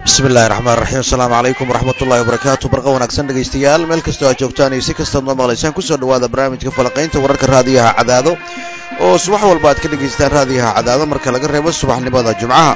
bismillahi raxmaan raxiim asalaamu calaykum waraxmatullahi wabarakaatu barqa wanaagsan dhegaystayaal meel kastoo aad joogtaan iyo si kastaad noo maqlaysaan kusoo dhawaada barnaamijka falaqaynta wararka raadiyaha cadaado oo subax walba aad ka dhagaystaan raadiyaha cadaado marka laga reebo subaxnimada jumcaha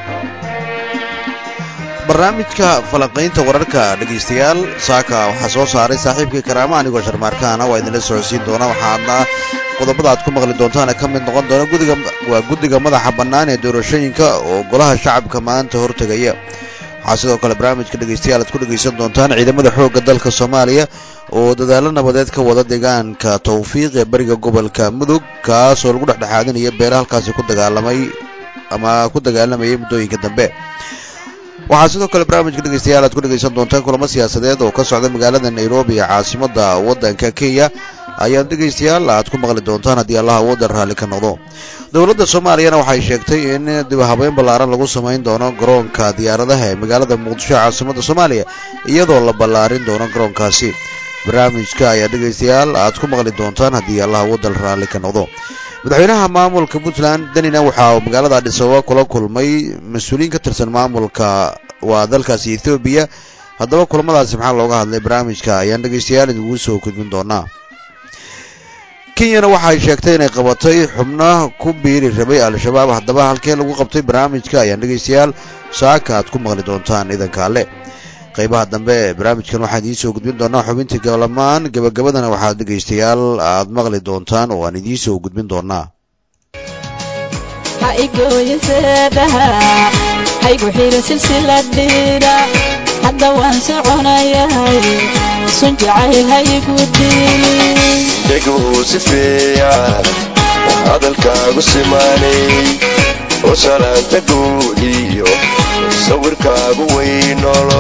barnaamijka falaqaynta wararka dhegaystayaal saaka waxaa soo saaray saaxiibkii karaama anigoo sharmaarkaana waa idinla socodsiin doona waxaadna qodobada aad ku maqli doontaana ka mid noqon doona gudiga waa guddiga madaxa bannaan ee doorashooyinka oo golaha shacabka maanta hortegaya waxaa sidoo kale barnaamijka dhegaystayaal aad ku dhegaysan doontaan ciidamada xoogga dalka soomaaliya oo dadaalo nabadeed ka wada deegaanka tawfiiq ee bariga gobolka mudug kaas oo lagu dhexdhexaadinaya beela halkaasi ku dagaalamay ama ku dagaalamayay muddooyinka dambe waxaa sidoo kale barnaamijka dhegaystayaal aad ku dhegaysan doontaan kulamo siyaasadeed oo ka socda magaalada nairobi ee caasimada waddanka kenya ayaad dhegaystayaal aad ku maqli doontaan haddii allah waddan raalli ka noqdo dowladda soomaaliyana waxay sheegtay in dib habeyn ballaaran lagu samayn doono garoonka diyaaradaha ee magaalada muqdisho ee caasimada soomaaliya iyadoo la ballaarin doono garoonkaasi barnaamijka ayaa dhegaystayaal aad ku maqli doontaan haddii allah waddan raalli ka noqdo madaxweynaha maamulka puntland danina waxaa magaalada adhisababa kula kulmay mas-uuliyiin ka tirsan maamulka waa dalkaasi ethoobiya haddaba kulamadaasi maxaa looga hadlay barnaamijka ayaan dhegaystayaal idingu soo gudbin doonaa kenyana waxay sheegtay inay qabatay xubno ku biiri rabay al-shabaab haddaba halkee lagu qabtay barnaamijka ayaan dhegaystayaal saaka aad ku maqli doontaan idanka alle qaybaha dambe ee barnaamijkan waxaan idiin soo gudbin doonaa xubintii gabalamaan gebagabadana waxaad dhegaystayaal aad maqli doontaan oo aan idiin soo gudbin doonaa haygu xiri silsiladhiira hadda waan soconayahay sun jacayl haygu dheguu si fiican hadalkaagu simaanay oo salaanta guud iyo sawirkaagu weynolo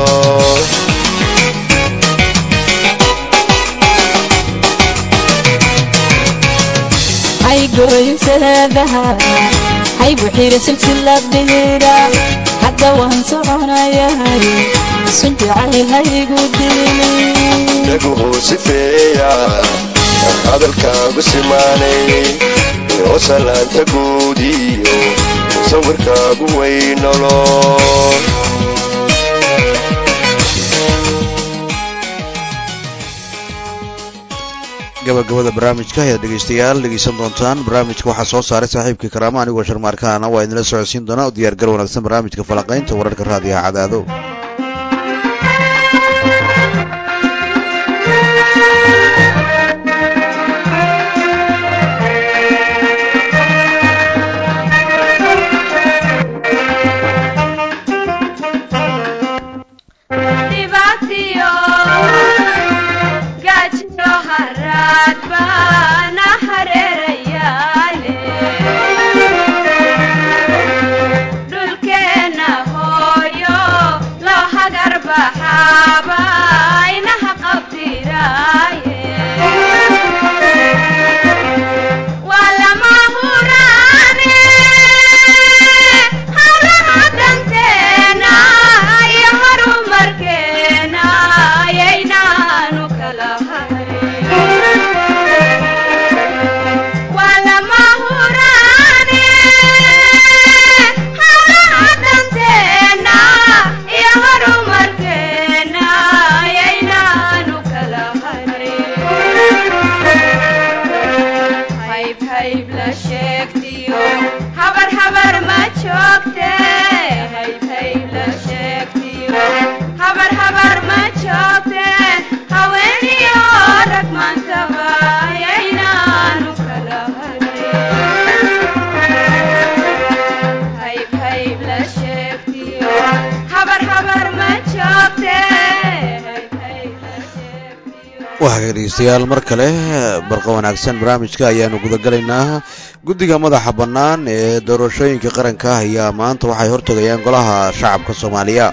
haygoyseedaha haygu xiri silsiladhiira hadda waan soconayahay sun jacayl haygu dheguu si fiican hadalkaagu simaanay oo salaanta guud iyo sawirkaagu weynolo gabagabada barnaamijka ayaad dhegaystayaal dhegaysan doontaan barnaamijka waxaa soo saaray saaxiibkii karaama anigoo sharmaarkaana waa idinla socodsiin doonaa u diyaargar wanaagsan barnaamijka falaqaynta wararka raadiyaha cadaado dhegeystayaal mar kale barqa wanaagsan barnaamijka ayaanu gudagalaynaa guddiga madaxa bannaan ee doorashooyinka qaranka ah ayaa maanta waxay hortegayaan golaha shacabka soomaaliya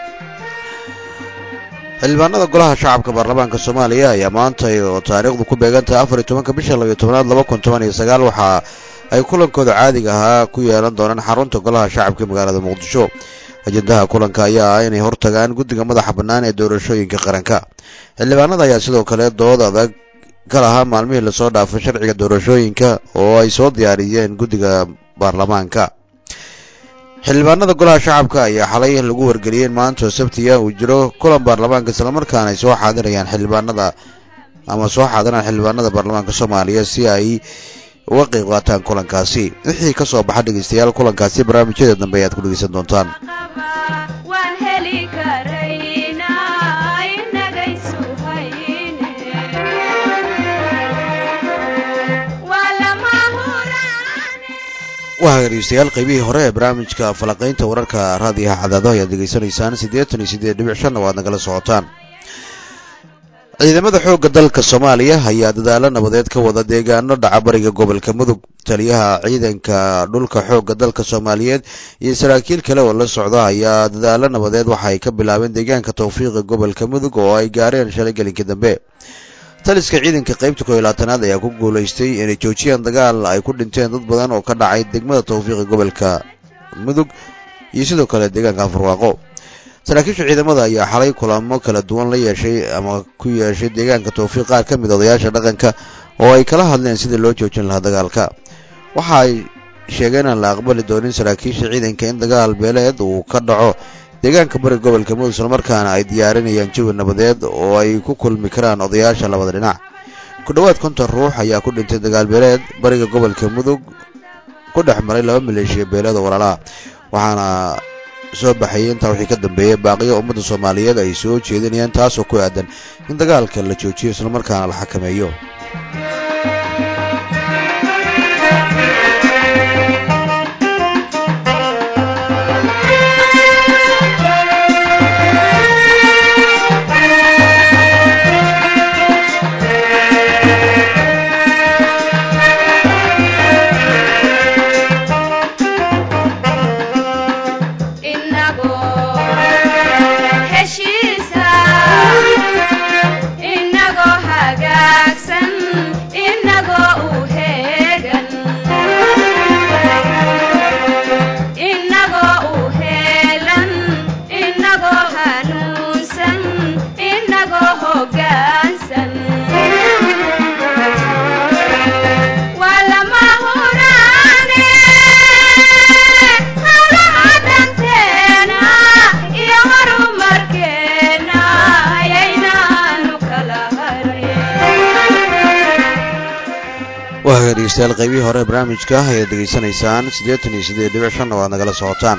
xildhibaanada golaha shacabka baarlamaanka soomaaliya ayaa maanta oo taariikhdu ku beegantahay afar iyo tobanka bisha labayo tobanaad laba kun toban iyo sagaal waxa ay kulankooda caadiga ahaa ku yeelan doonaan xarunta golaha shacabka magaalada muqdisho ajendaha kulanka ayaa ah inay hortagaan guddiga madaxa bannaan ee doorashooyinka qaranka xildhibaanada ayaa sidoo kale dood adag ka lahaa maalmihii lasoo dhaafay sharciga doorashooyinka oo ay soo diyaariyeen guddiga baarlamaanka xildhibaanada golaha shacabka ayaa xalay lagu wargeliyey in maanta oo sabtiya uu jiro kulan baarlamaanka islamarkaana ay soo xaadirayaan xildhibaanada ama soo xaadiraan xildhibaanada baarlamaanka soomaaliya si ay uga qeyb qaataan kulankaasi wixii ka soo baxa dhegeystayaal kulankaasi barnaamijyada dambe ayaad ku dhegeysan doontaan waa dhegeystayaal qaybihii hore ee barnaamijka falaqaynta wararka raadiyaha cadaado ayaad degeysanaysaan siddeetan iyo siddeed dhibic shanna waad nagala socotaan ciidamada xoogga dalka soomaaliya ayaa dadaalo nabadeed ka wada deegaano dhaca bariga gobolka mudug taliyaha ciidanka dhulka xoogga dalka soomaaliyeed iyo saraakiil kale oo la socda ayaa dadaalo nabadeed waxa ay ka bilaabeen deegaanka tawfiiqa gobolka mudug oo ay gaareen shalay gelinkii dambe taliska ciidanka qaybta koo iyo labaatanaad ayaa ku guulaystay inay joojiyaan dagaal ay ku dhinteen dad badan oo ka dhacay degmada tawfiiqa gobolka mudug iyo sidoo kale deegaanka afarwaaqo saraakiisha ciidamada ayaa xalay kulamo kala duwan la yeeshay ama ku yeeshay deegaanka tawfiiq qaar ka mid odayaasha dhaqanka oo ay kala hadleen sidii loo joojin lahaa dagaalka waxa ay sheegeen aan la aqbali doonin saraakiisha ciidanka in dagaal beeleed uu ka dhaco deegaanka bariga gobolka mudug islamarkaana ay diyaarinayaan jawi nabadeed oo ay ku kulmi karaan odayaasha labada dhinac ku dhowaad konton ruux ayaa ku dhintay dagaal beeleed bariga gobolka mudug ku dhex maray laba maleeshiya beeleed oo walaalaha waxaana soo baxayay intaa wixii ka dambeeyay baaqiyo ummadda soomaaliyeed ay soo jeedinayaan taasoo ku aadan in dagaalka la joojiyo islamarkaana la xakameeyo dhegeystayaal qaybihii hore barnaamijka ayaad degeysanaysaan siddeetan iyo siddeed dhibic shanna waad nagala socotaan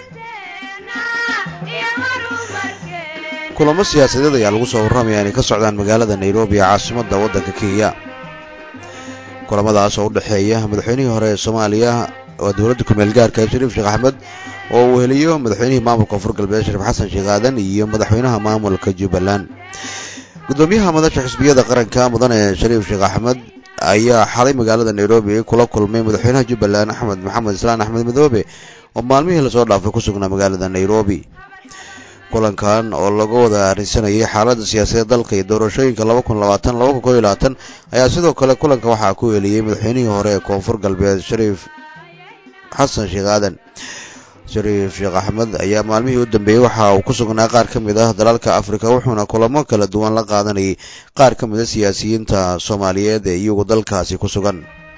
kulamo siyaasadeed ayaa lagu soo warramaya inay ka socdaan magaalada nairobi ee caasimadda waddanka kenya kulamadaas oo u dhexeeya madaxweynihii hore ee soomaaliya waa dowladda kumeel gaarka shariif sheekh axmed oo uu heliyo madaxweynihii maamulka koonfur galbeed shariif xasan sheekh aadan iyo madaxweynaha maamulka jubbaland gudoomiyaha madasha xisbiyada qaranka mudane shariif sheekh axmed ayaa xalay magaalada nairobi kula kulmay madaxweynaha jubbaland axmed maxamed islaan axmed madoobe oo maalmihii lasoo dhaafay ku sugnaa magaalada nairobi kulankan oo laga wada arrinsanayay xaaladda siyaasadeed dalka iyo doorashooyinka laba kun labaatan laba kun koo iyo labaatan ayaa sidoo kale kulanka waxaa ku eliyey madaxweynihii hore ee koonfur galbeed shariif xasan sheekh aadan shariif sheekh axmed ayaa maalmihii u dambeeyey waxa uu ku sugnaa qaar ka mid ah dalalka afrika wuxuuna kulamo kala duwan la qaadanayay qaar ka mid a siyaasiyiinta soomaaliyeed ee iyagu dalkaasi ku sugan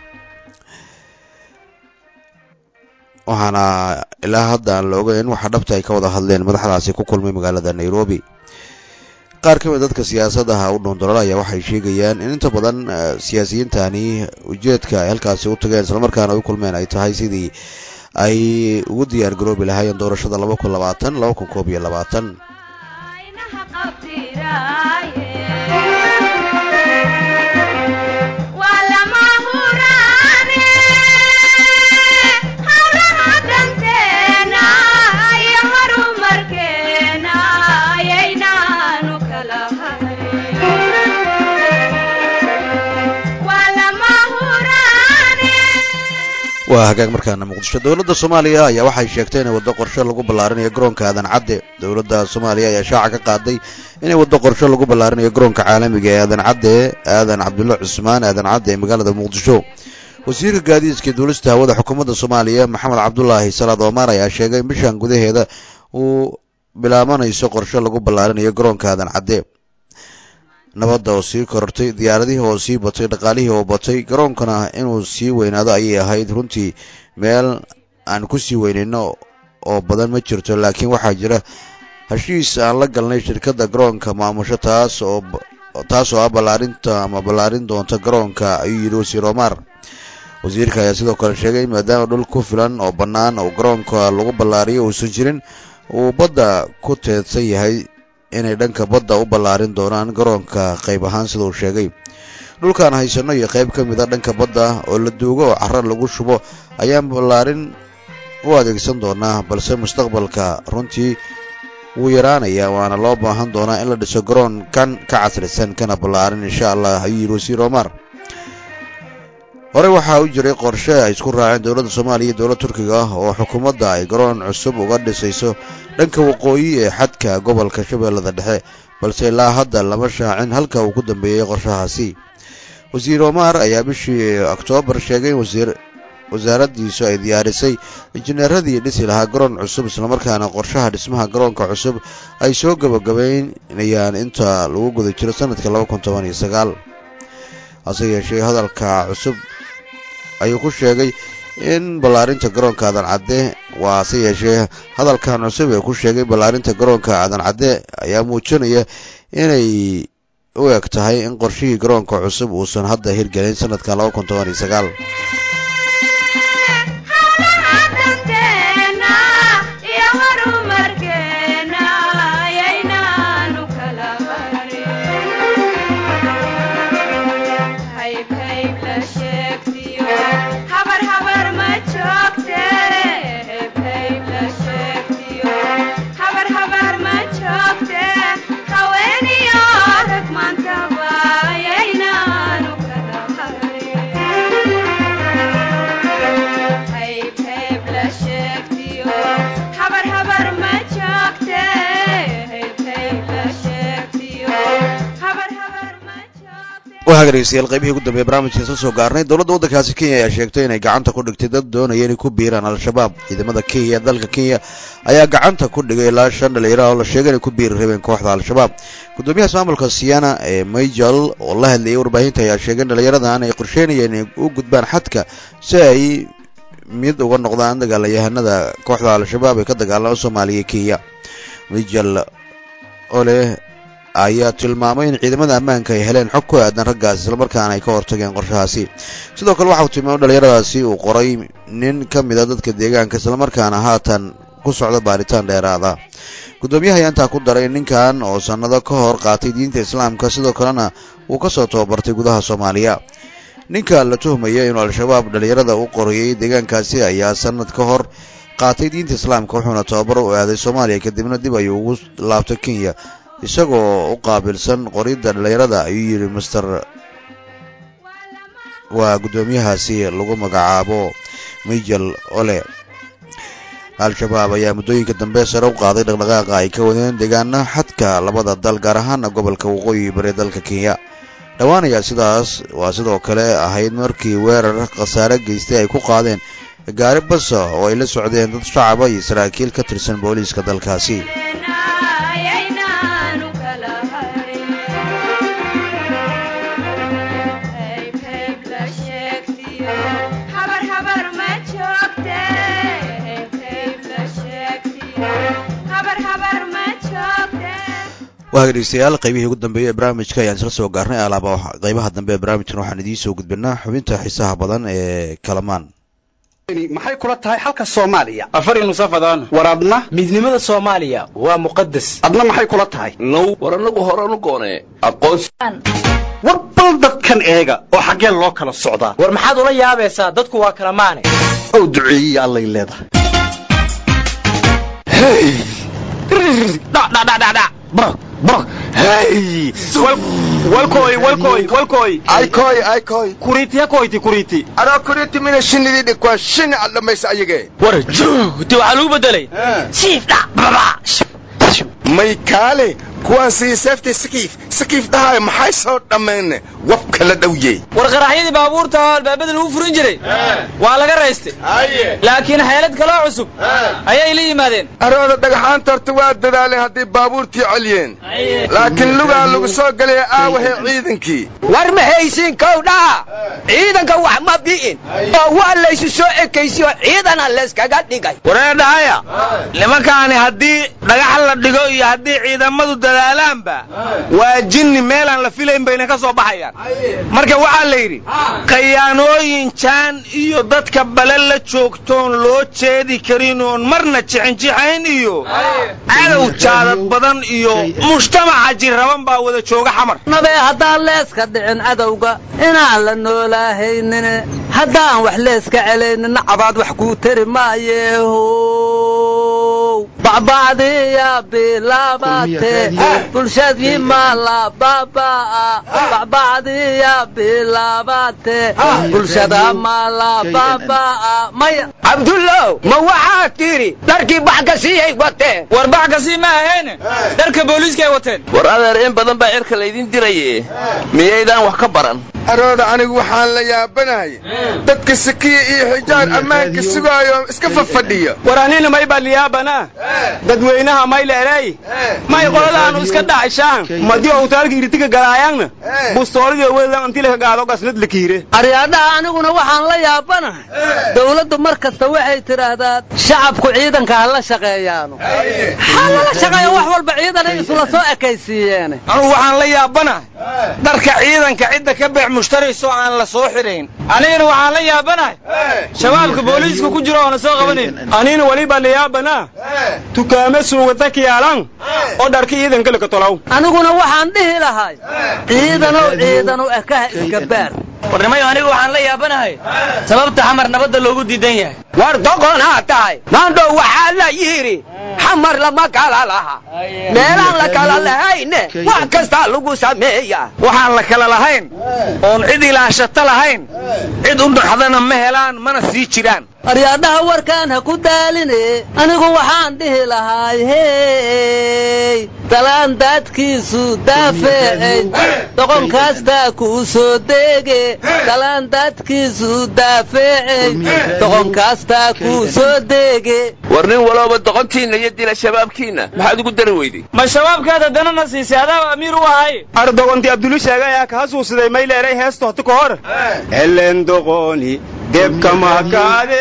waxaana ilaa hadda aan la ogeyn waxa dhabta ay ka wada hadleen madaxdaasi ku kulmay magaalada nairobi qaar ka mid dadka siyaasadaha u dhundolol ayaa waxay sheegayaan in inta badan siyaasiyiintani ujeedka ay halkaasi u tageen islamarkaana ay u kulmeen ay tahay sidii ay ugu diyaar garoobi lahaayeen doorashada laba kun labaatan laba kun koob iyo labaatan waa hagaag markaana muqdisho dowladda soomaaliya ayaa waxay sheegtay inay waddo qorshe lagu ballaarinayo garoonka aadan cadde dowladda soomaaliya ayaa shaaca ka qaaday inay waddo qorshe lagu ballaarinayo garoonka caalamiga ee aadan cadde aadan cabdulla cusmaan aadan cadde ee magaalada muqdisho wasiirka gaadiidka duulista hawada xukuumadda soomaaliya maxamed cabdulaahi salaad omar ayaa sheegay in bishan gudaheeda uu bilaabanayso qorshe lagu ballaarinayo garoonka aadan cadde nabadda oo sii korortay diyaaradihii oo sii batay dhaqaalihii oo batay garoonkana inuu sii weynaado ayay ahayd runtii meel aan ku sii weynayno oo badan ma jirto laakiin waxaa jira heshiis aan la galnay shirkadda garoonka maamusho taas oo taasoo ah ballaarinta ama ballaarin doonta garoonka ayuu yidhi wasiir omar wasiirka ayaa sidoo kale sheegay maadaama dhul ku filan oo bannaan oo garoonka lagu ballaariyo uusan jirin uu badda ku teedsan yahay inay dhanka badda u ballaarin doonaan garoonka qayb ahaan sida uu sheegay dhulkaan haysano iyo qayb ka mid a dhanka badda oo la duugo oo carra lagu shubo ayaan ballaarin u adeegsan doonaa balse mustaqbalka runtii wuu yaraanayaa waana loo baahan doonaa in la dhiso garoon kan ka casrisan kana ballaarin insha allah ayuu yidhi wasiir omar hore waxaa u jiray qorshe ay isku raaceen dowladda soomaaliya iyo dowladda turkiga ah oo xukuumadda ay garoon cusub uga dhisayso dhanka waqooyi ee xadka gobolka shabeellada dhexe balse ilaa hadda lama shaacin halka uu ku dambeeyey qorshahaasi wasiir omar ayaa bishii oktoobar sheegay wasiir wasaaraddiisu ay diyaarisay injineeradii dhisi lahaa garoon cusub islamarkaana qorshaha dhismaha garoonka cusub ay soo gabagabaynayaan inta lagu guda jiro sanadka laba kun toban iyo sagaal hase yeeshee hadalka cusub ayuu ku sheegay in ballaarinta garoonka aadan cadde waa hase yeeshee hadalkan cusub ee ku sheegay ballaarinta garoonka aadan cadde ayaa muujinaya inay u eg tahay in qorshihii garoonka cusub uusan hadda hirgelin sanadka laba kun toban iyo sagaal waxaa dhegeystayaal qaybihii ugu dambeeye barnaamijka soo soo gaarnay dowladda waddankaasi kenya ayaa sheegtay inay gacanta ku dhigtay dad doonaya inay ku biiraan al-shabaab ciidamada kenya dalka kenya ayaa gacanta ku dhigay ilaa shan dhalinyaro oo la sheegay inay ku biiri rabeen kooxda al-shabaab gudoomiyahaas maamulka siyana ee mayjal oo la hadlayay warbaahinta ayaa sheegay in dhalinyaradan ay qorsheynayeen inay u gudbaan xadka si ay mid uga noqdaan dagaalayahanada kooxda al-shabaab ee ka dagaalama soomaaliya kenya mayjal oo leh ayaa tilmaamay in ciidamada ammaanka ay heleen xog ku aadan raggaas islamarkaana ay ka hortageen qorshahaasi sidoo kale waxa uu tilmaamay dhalinyaradaasi uu qoray nin ka mid a dadka deegaanka islamarkaana haatan ku socda baaritaan dheeraada guddoomiyaha ayaa intaa ku daray ninkan oo sannado ka hor qaatay diinta islaamka sidoo kalena uu ka soo tababartay gudaha soomaaliya ninka la tuhmaya inuu al-shabaab dhalinyarada u qorayay deegaankaasi ayaa sannad ka hor qaatay diinta islaamka wuxuuna tababar u aaday soomaaliya kadibna dib ayuu ugu laabtay kenya isagoo u qaabilsan qoridda dhalinyarada ayuu yidhi master waa guddoomiyahaasi lagu magacaabo mijel ole al-shabaab ayaa muddooyinka dambe sare u qaaday dhaqdhaqaaqa ay ka wadeen deegaana xadka labada dal gaar ahaana gobolka waqooyi bari dalka kenya dhowaan ayaa sidaas waa sidoo kale ahayd markii weerar khasaare geystay ay ku qaadeen gaari basa oo ay la socdeen dad shacaba iyo saraakiil ka tirsan booliiska dalkaasi waa dhegeystayaal qaybihii ugu dambeeyey ee barnaamijka ayaan isla soo gaarnay alaaba qaybaha dambe ee barnaamijkan waxaan idiin soo gudbinaa xubinta xiisaha badan ee kalamaan maxay kula tahay xalka soomaaliya afar nusafadaan war adna midnimada soomaaliya waa muqadas adna maxay kula tahay now war annagu horanu goonee aqoonsi war bal dadkan eega oo xaggee loo kala socdaa war maxaad ula yaabaysaa dadku waa kala maane ow duceeyiya allay leedahay walkoy walkoy walkoy aykoy aykoy kuriiti yakoyti kuriiti anaa kuriti mina shinidii dhikwa shini aad dhammaysa ayagee war juhti waxaa lagu bedelay siif dhac baba may kaale kuwaasii seeftii sakiif sakiif dhahaay maxay soo dhammayne wabka la dhowye war qaraxyadii baabuurta oo albaabada lagu furin jiray waa laga raystay laakiin xeelad kaloo cusub ayay la yimaadeen arooda dhagaxaanta horta waa dadaaleen haddii baabuurtii celiyeen laakiin lugaa lagu soo gelaya aawahee ciidankii war ma haysiin kowdhaa ciidanka wax ma bi'in oo waa laysu soo ekaysiyo ciidana layskaga dhigay wareedhahaya nimankaani haddii dhagax la dhigo iyo haddii ciidamadu dadaalaanba waa jinni meelaan la filayn bayna ka soo baxayaan marka waxaa la yidhi khayaanooyin jaan iyo dadka bale la joogtoon loo jeedi karin oon marna jixinjixayn iyo cadow jaadad badan iyo mujtamaca jirraban baa wada jooga xamar nabee haddaan leeska dhicin cadowga inaan la noolaahaynin haddaan wax leeska celaynina cabaad wax kuu tari maayeehow bacbacdiya bilaabate bulshadii maala baabaa bacbacdiya bilaabate bulshada maala baabaa maya cabdullow ma waxaad tidhi dharkii baxkasiyay wateen war baxkasii ma ahayn dharka booliiskaay wateen war adeer in badan baa cirka laydin diraye miyaydaan wax ka baran arooda anigu waxaan la yaabanahay dadka sakiya iyo xijaar ammaanka sugaayo iska fafadhiya war anina may baliyaabanaa dadweynaha may leeley may qoladaanu iska dhacishaan madi owtaalka iritiga galaayaanna bustoolidii wedan antilaka gaado gasnad la kiire aryaadhaha aniguna waxaan la yaabanahay dawladdu mar kasta waxay tidhaahdaa shacabku ciidanka ha la shaqeeyaano ha lala shaqeeyo wax walba ciidanay isula soo ekaysiiyeene anugu waxaan la yaabanahay dharka ciidanka cidda ka beec mushtarayso aan la soo xidhayn anigana waxaan la yaabanahay shabaabka booliiska ku jiro oona soo qabanayn anina weliba la yaabanaa tukaame suugata kiyaalan oo dharka ciidanka laka tolow aniguna waxaan dhihi lahay ciidanow ciidanu ekaha iska baar warnimayo anigu waxaan la yaabanahay sababta xamar nabadda loogu diidan yahay war doqonaa tahay maandhow waxaa la yidhi xamar lama kala laha meelaan la kala lahayne wax kastaa lagu sameeya waxaan la kala lahayn oon cid ilaashata lahayn cid u dhaxdana ma helaan mana sii jiraan aryaadhaha warkaan ha ku daaline anigu waxaan dhihi lahaay hey dalaan daadkiisu daafeecay doqon kaastaa kuu soo deege dalaan daadkiisu daafeecay doqon kaastaa kuu soo deege war nin walooba doqontiinna iyo dila shabaabkiinna maxaad ugu dari weyday ma shabaabkaada danana siisay adaaba amiir u ahay ar doqontii abdulu sheegay ayaa ka hasuusiday may leelay heesta hoti ka hor helen doqoni debka makaade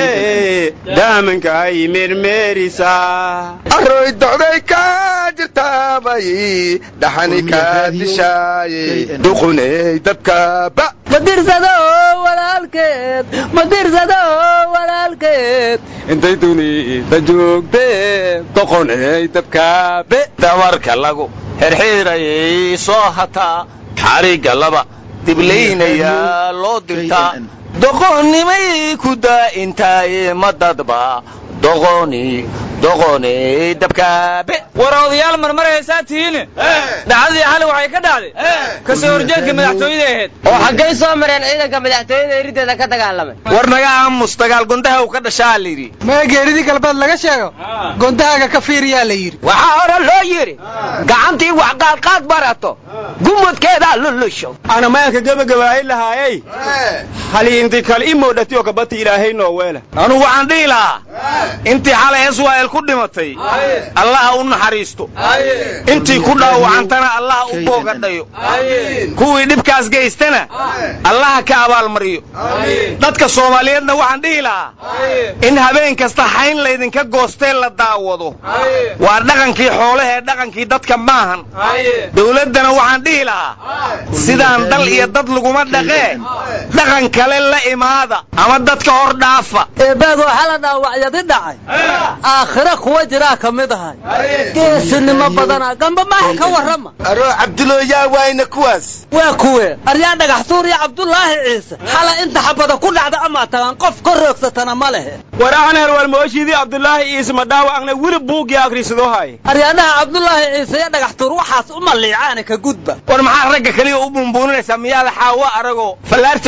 daamanka ay mermeerisaa arooy docday kaa jirtaabay dhaxani kaa dishaaye duquney dabkaaba madirsado walaalkeed madirsado walaalkeed intay dunida joogtee doqoney dabkaabe damarka lagu xirxiirayay soo hataa xarigga laba diblaynayaa loo dirtaa doqonnimay ku daa'intaaye ma dadba doqoni doqoni dabkaabe war odayaal marmar haysaa tihiin dhacdadii xali waxay ka dhacday ka soo horjeedka madaxtooyada ahayd oo xaggay soo mareen ciidanka madaxtooyada eriddeeda ka dagaalamay war naga aamus dagaal gundaha uu ka dhashaa la yidhi mee geeridii galbeed laga sheego gondahaaga ka fiiriyaa la yidhi waxaa hore loo yidhi gacantii wax qaadqaad barato gumudkeedaa lulusho ana mayanka gebagabaay lahaayey hali inti kale i moodhati oo kabati ilaahay noo weela anugu waxaan dhihi lahaa intii xalay israa'el ku dhimatay allaha u naxariisto intii ku dhaawacantana allaha u boogadhayo kuwii dhibkaas geystana allaha ka abaalmariyo dadka soomaaliyeedna waxaan dhihi lahaa in habeen kasta xayn laydinka goostee la daawado waa dhaqankii xoolahee dhaqankii dadka maahan dawladdana waxaan dhihi lahaa sidaan dal iyo dad laguma dhaqee dhaqan kale la imaada ama dadka hor dhaafa eebaagoo xala dhaawacyadi dhacay aakhira kuwa jiraa ka mid ahay geesinimo badana gamba maaha ka warrama aroo cabdulooyaa waayna kuwaas waa kuwe aryaa dhagax tuur iyo cabdulaahi ciise xala inta xabada ku dhacda amaa tagaan qof ka roogsatana ma lehe war ahner walmooshidii cabdulaahi ciise ma dhaawacna weli buuggii akhrisadoo haye aryaadhaha cabdulaahi ciise iyo dhagax tuur waxaas u maliicaana ka gudba war maxaa ragga keliya u bumbuuninaysaa miyaada xaawo aragoo fallaarta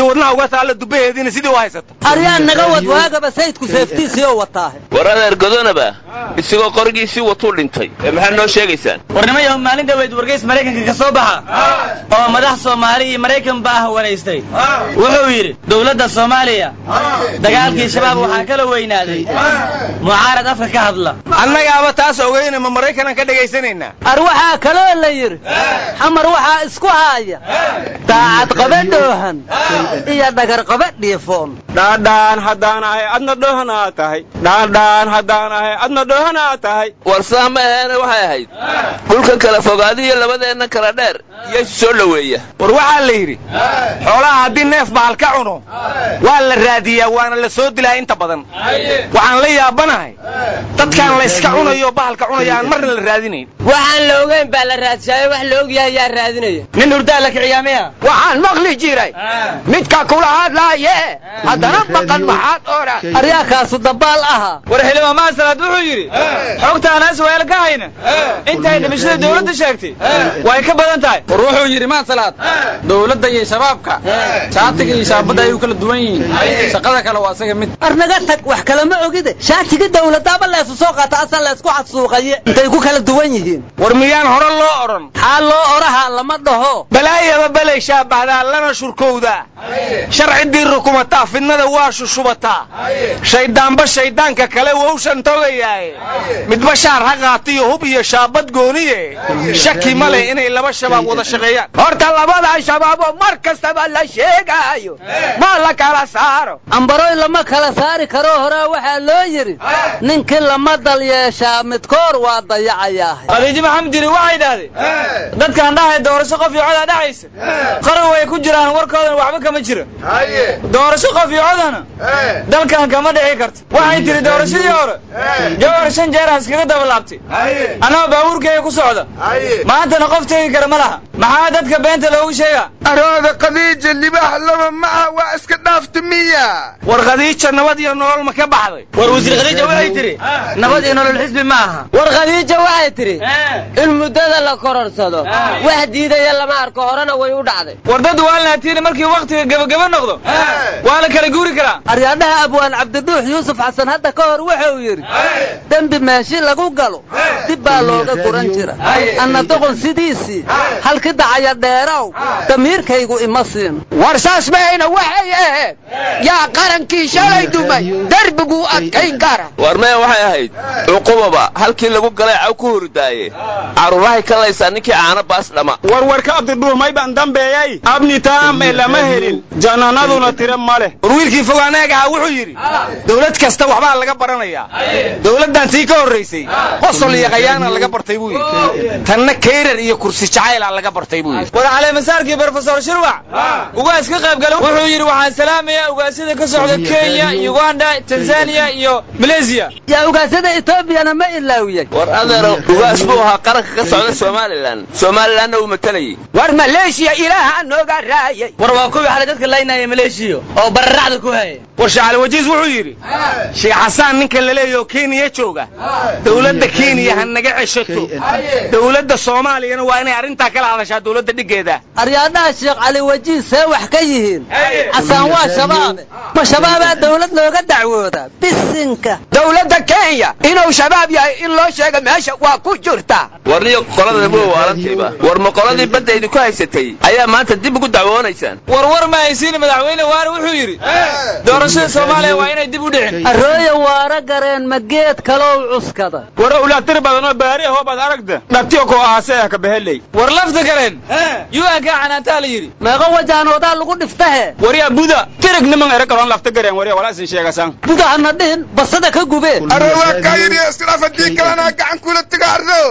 wadnaha uga taalla dubaheediina sidii u haysata aryaan naga wad waagaba sayidku seeftiisiioo wataahe war adeer godonaba isagoo qorigiisii watuu dhintay ee maxaad noo sheegaysaan warnimayahu maalin dhaweyd wargays maraykanka ka soo baxa oo madax soomaali iyo maraykanba ah wanaystay wuxuu yidhi dowladda soomaaliya dagaalkii shabaab waxaa kala weynaaday mucaarad afka ka hadla annagaaba taas ogeyna ma maraykanaan ka dhegaysanaynaa ar waxaa kaloo la yidhi xamar waxaa isku haaya daacad qabe dhoohan iyo dhagar qabe dhiifoon dhaadhaan haddaan ahay adna dhoohan aa tahay dhaadhaan haddaan ahay adna dhoohan aa tahay war saa ma aheene waxay ahayd dhulkan kala fogaadiyo labadeenna kala dheer iyo isu soo dhoweeya war waxaa la yidhi xoolaha haddii neef bahal ka cuno waa la raadiyaa waana la soo dilaa inta badan waxaan la yaabanahay dadkaan la yska cunayo bahalka cunaya aan marna la raadinayn waxaan la ogeyn baa la raadshayo wax la ogyahay yaa raadinaya nin hurdaa la kiciyaa miya waxaan maqli jiray midka kula hadlaaye haddana maqan maxaad odhan aryaakaasu dabaal ahaa war xildhibaan maasalaad wuxuu yidhi xogtaan has weel ka hayna intay dhimashada dowladda sheegtay way ka badan tahay war wuxuu yidhi maasalaad dowladda iyo shabaabka shaatiga iyo shaabadda ayuu kala duwan yihiin shaqada kale waa isaga mid arnaga tag wax kalama ogide shaatiga dowladdaaba leesu soo qaata asan leysku xadsuuqaye intay ku kala duwan yihiin war miyaan hore loo odhan maxaa loo odhaha lama dhaho balaayaba belay shaabahdaa lana shurkowdaa sharcidii rukumataa fidnada waa shushubataa shayddaanba shayddaanka kale wowshan togayaaye midba shaar ha qaatiyo hub iyo shaabad gooniye shaki ma leh inay laba shabaab wada shaqeeyaan horta labada shabaaboo mar kastaba la sheegaayo ma la kala saaro ambaroy lama kala saari karo horaa waxaa loo yidhi ninkii lama dal yeeshaa midkoor waa dayacayaah khadiijo maxamed jiri waxay idhaahdeen dadkaan dhahay doorasho qof iyo codaa dhacaysa qaran way ku jiraan warkoodana waxba kama jira doorasho qof iyo codana dalkan kama dhici karto waxay tiri doorashadii hore jawhar shan jeer aan iskaga daba laabtay annagoo baabuurkeega ku socda maantana qof tegi kara ma laha maxaa dadka beenta loogu sheegaa arooda khadiija libaax laba maca waa iska dhaafta miya war khadiija nabad iyo nolol ma ka baxday war wasiir khadiija waxay tiri nabad iyo nolol xisbi ma aha war khadiija waxay tidhi in muddada la kororsado wax diidaya lama arko horena way u dhacday war dad waa laatiini markii wakhtiga gebageba noqdo waa la kala guuri karaa aryaadhaha abwaan cabdiduux yuusuf xasan hadda ka hor wuxuu yidhi dembi meeshi lagu galo dib baa looga guran jira anna doqon sidiisii halki dacaya dheerow damiirkaygu ima siin war saas mahayna waxay ahayd yaa qarankii shalay dumay derbiguu adkayn kara war maya waxay ahayd cuqubaba halkii lagu galay caw ku hurdaaye carruurahay ka laysaa ninkii caano baas dhama warwarka abdidhuur may baan dambeeyay abni taam ee lama helin jannanaduna tira ma leh war wiilkii fogaanaag ahaa wuxuu yidhi dowlad kasta waxbaa laga baranayaa dowladdan tii ka horraysay qosol iyo khayaana laga bartay buu yidhi tanna kayrar iyo kursi jacayla laga bartay buu yidhi war caleemasaarkii brofesor shirwac ugaas ka qayb gala wuxuu yidhi waxaan salaamayaa ugaasyada ka socda kenya uganda tanzaniya iyo maleysiya yaa ugaasyada etoobiyana ma ilaawiyey war adeero ugaas buu ahaa qaranka ka socda somalilan somalilanna uu matalayay war maleeshiya ilaaha nooga raayay war waa kuwii xalay dadka laynaya maleeshiya oo bararacda ku haya war shacali wajiis wuxuu yidhi sheekh xasaan ninka la leeyaho kenya jooga dowladda kenya ha naga ceshato dowladda soomaaliyana waa inay arrintaa kala hadashaa dowladda dhiggeeda aryaadhaha sheekh cali wajiis see wax ka yihiin xasaan waa shabaabe ma shabaabaa dowlad looga dacwoodaa bisinka dowladda kenya inuu shabaab yahay in loo sheega meesha waa ku jirta warniyo qolada bu waalantiiba war ma qoladii badda idinku haysatay ayaa maanta dib ugu dacwoonaysaan war war ma haysiin madaxweyne waare wuxuu yidhi doorashada soomaaliya waa inay dib u dhicin arooya waara gareen ma geed kalow cuskada war ulatir badanoo baari ahoo baad aragda dhabtiyo koo ahaasee ka beheley war lafta gareen un-ka canaantaa la yidhi meeqa wajaanoodaa lagu dhiftahe waryaa buda tirig niman ere kaloon lafta gareen warya walaa isin sheegasaan buda hana dhihin basada ka gubeen aroo waa kaa yidhi iskhilaaf haddii kalena gacan kula taga ardo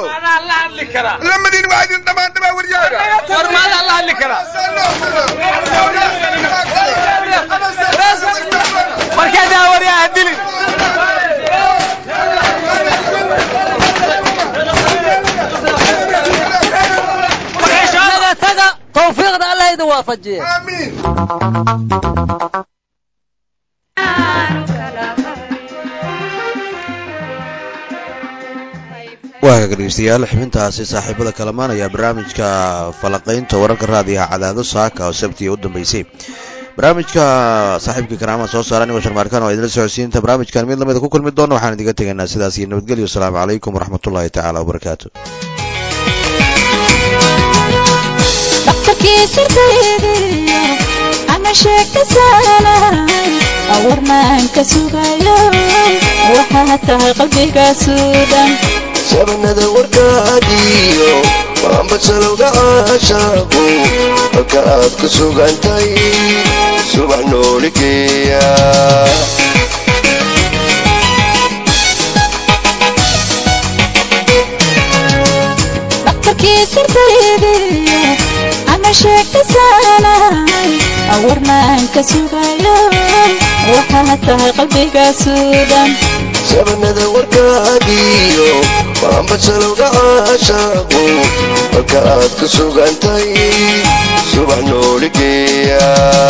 lamadiin waa idin dhammaan dhamaa waryaaga war maadaa la hadli karaa markaadaa waryaa ha dilin naga taga tawfiiqda allah idin waafajiye waaga dhegeystayaal xubintaasi saaxiibada kalamaan ayaa barnaamijka falaqaynta wararka raadiyaha cadaado saaka oo sabtiga u dambeysay barnaamijka saaxiibkii karaamaha soo saara anigoo sharmaarkaan waa idinla socodsiinta barnaamijkan mid lamida ku kulmi doono waxaan idiga tegaynaa sidaas iyo nabadgelyo asalaamu calaykum waraxmatullaahi tacaala wabarakaatu dhakhtarkii sirtaydiyo ama sheeka saanay awarnaan ka sugayo waxaa tahay qalbigaasu dhan sabanada warkaagiyo maambasalowga caashaaqu halka aad ku sugantay subax nooligeeya dhakhtarkii sirtaydiyo ama sheeka saanay awarnaan ka sugayo waxaa tahay qalbigaasu dhan sabanada warkaagiyo maambasalowga caashaaqu halka aad ku sugantay subax nooligeeya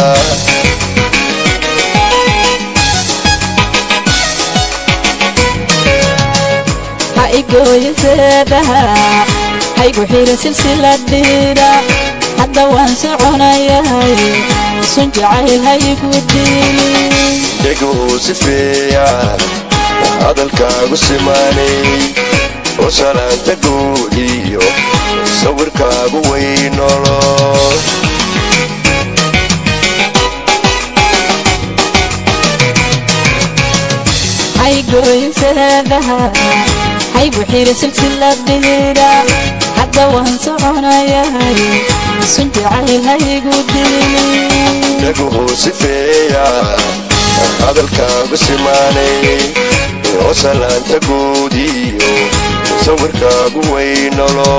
ha igooyo seedaha haygu xira silsiladhiidha hadda waan soconayahay sun jacayl haygu diili dheguu sifeeya hadalkaagu simaanay oo salaanta guud iyo sawirkaagu weynolo haygooyo seedaha haygu xira silsiladhiidha hadda waan soconayahay sun jacayl haygu diili dheguu sifeeya hadalkaagu simaanay oo salaanta guud iyo sawirkaagu weynolo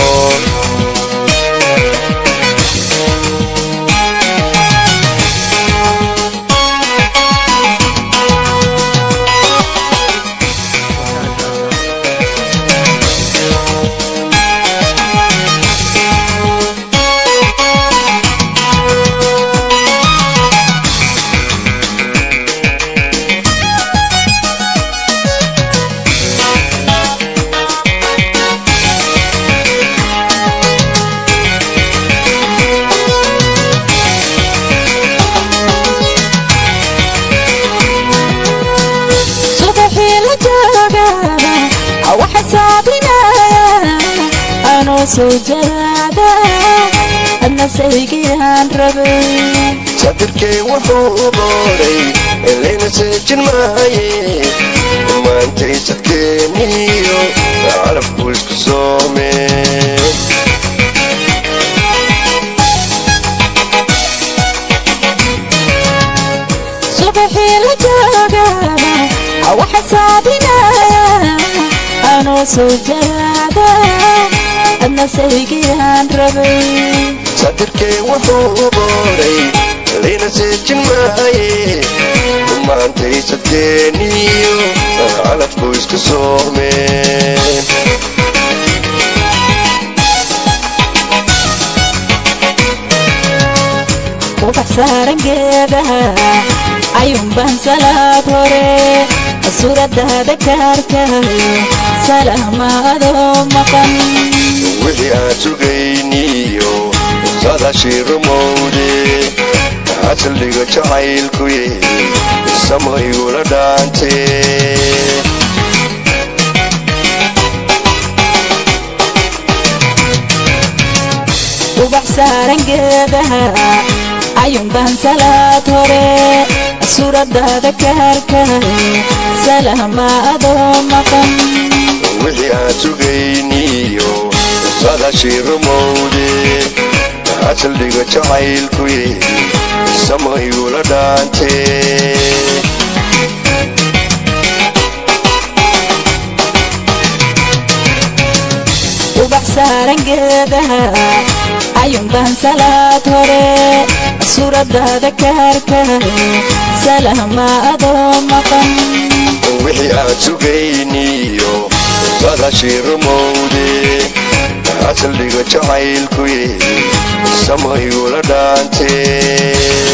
subaxii la jooga waxa saabinaya anoo soo jaraada adna saygiaan rabay sadirkay wuxuu booray elayna seejin maaye maantay sadkeeniyo carabku isku soome subaxii la jooga waxa saabinaya anoo soo jaraada adna saygiaan rabay sadirkay wuxuu booray elayna seejin maaye maantay sadkeeniyo carabku isku soome ubax saaran geedaha ayuunbaan salaad hore suuradaada kaarkayo salaamaadoo maqan wixii aan sugayniyo sadashii rumowde xasaldhiga jacaylkuye samo igula dhaante ubax saaran geedaha ayuunbaan salaad hore suuradaada kaarkayo salaamaadoo maqan wixii aan sugayniyo sadashii rumowde xasal saldhiga jacaylkuye samo igula dhaante ubax saaran geedaha ayuunbaan salaad hore suuradaada kaarkayo salama adoo maqan wixii aan sugayniyo sadashii rumowde saldhiga jacaylkuye samo igula dhaante